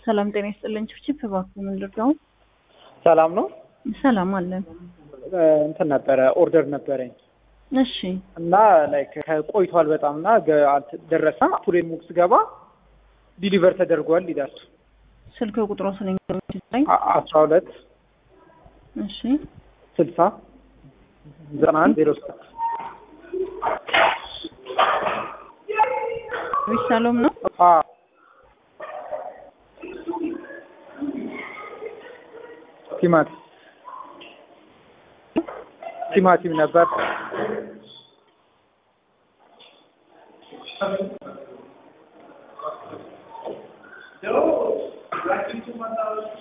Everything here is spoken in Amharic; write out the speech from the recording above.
ሰላም ጤና ይስጥልኝ። ችፕ እባክዎ ምን ልርዳው? ሰላም ነው። ሰላም አለን። እንትን ነበረ ኦርደር ነበረኝ እሺ እና ላይክ ቆይቷል በጣም እና ደረሰ ቱሌ ሙክ ስገባ ዲሊቨር ተደርጓል ይላል። ስልክ ቁጥሮ ስለኝ አ- አስራ ሁለት እሺ ስልሳ ዘጠና አንድ ዜሮ ሰባት ዊሳሎም ነው። አ- ቲማቲም ቲማቲም ነበር።